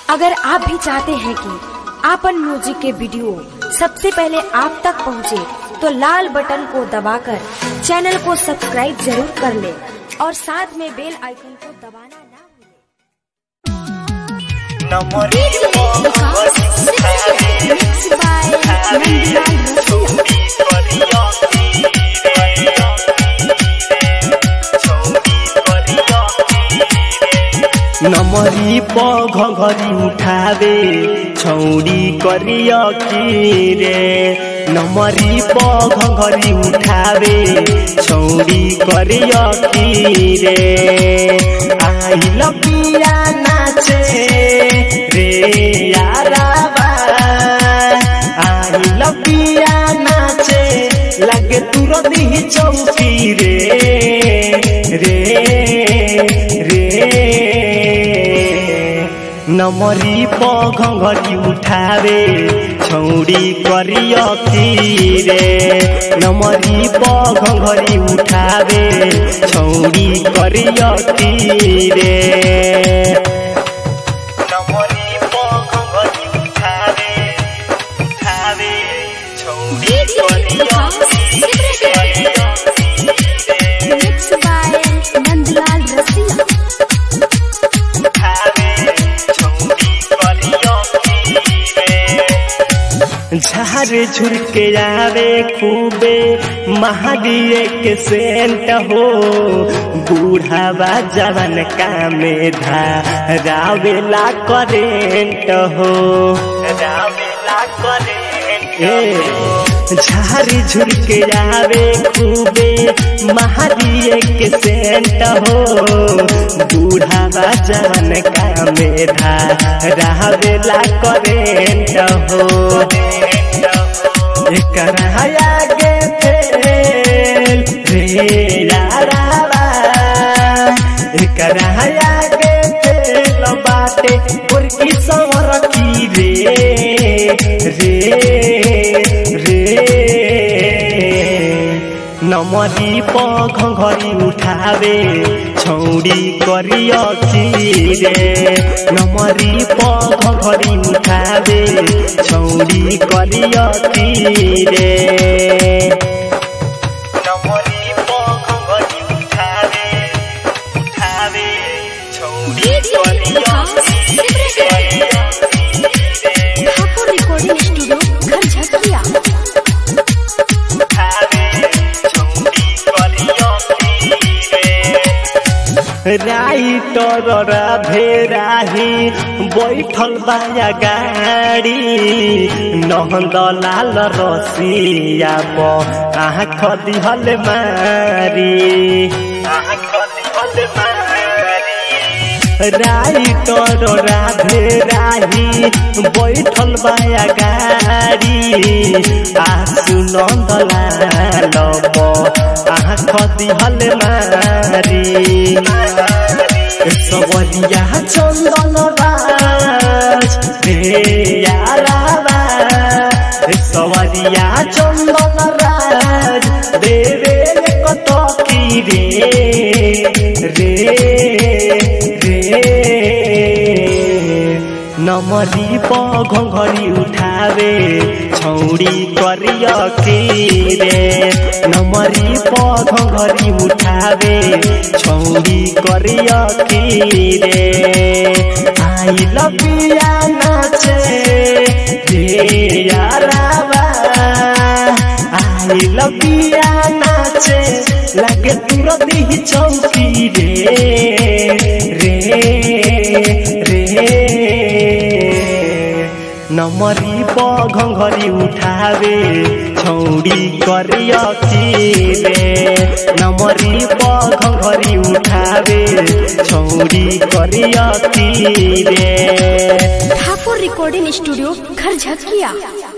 अगर आप भी चाहते हैं कि आपन म्यूजिक के वीडियो सबसे पहले आप तक पहुंचे, तो लाल बटन को दबाकर चैनल को सब्सक्राइब जरूर कर ले और साथ में बेल आइकन को दबाना ना भूलें। नमरी प घघरी उठावे छौरी करिय की रे नमरी प घघरी उठावे छौरी करिय की रे आइल पिया नाचे रे याराबा आइल पिया नाचे लगे तुरंत ही चौकी रे रे रे नमरी प घघरी उठावे छौरी करिय की रे नमरी प घघरी उठावे छौरी करिय की रे नमरी प घघरी उठावे उठावे छौरी करिय Mixed by नंदलाल रसिया झारे झुरके आवे खूबे महादिए के सेंट हो बूढ़ावा जवन कामे धा रावेला करेंट हो रावेला करेंट ए झारी झुरके आवे खूबे महादिए के सेंट हो बूढ़ावा जवन कामे धा रावेला करेंट हो एकरा आगे फेल रे यारावा एकरा आगे फेल बाटे मुर्गी सवर की रे रे रे नमरी प घघरी उठावे छौरी करिय की रे नमरी प घघरी उठावे छौरी करिय की रे नमरी प घघरी उठावे उठावे छौरी करिय ठाकुर रिकॉर्डिंग स्टूडियो घर झकिया राइटर राधे राही बैठल बाया गाड़ी नहंद लाल रसिया प आँख दिहल मारी आँख दिहल मारी राइटर राधे राही बैठल बाया गाड़ी आसु नंदलाल आँख दिहल मारी सबरिया चंदन राज रे याराबा सबरिया चंदन राज देवे कत की रे रे रे नमरी प घघरी उठावे छौरी करिय की रे नमरी प घघरी उठावे छौरी करिय की रे आइल पिया नाचे रे याराबा आइल पिया नाचे लगे तुरंत ही चौकी रे रे रे नमरी प घघरी उठावे छौरी करिय की रे नमरी प घघरी उठावे छौरी करिय की रे ठाकुर रिकॉर्डिंग स्टूडियो घर झकिया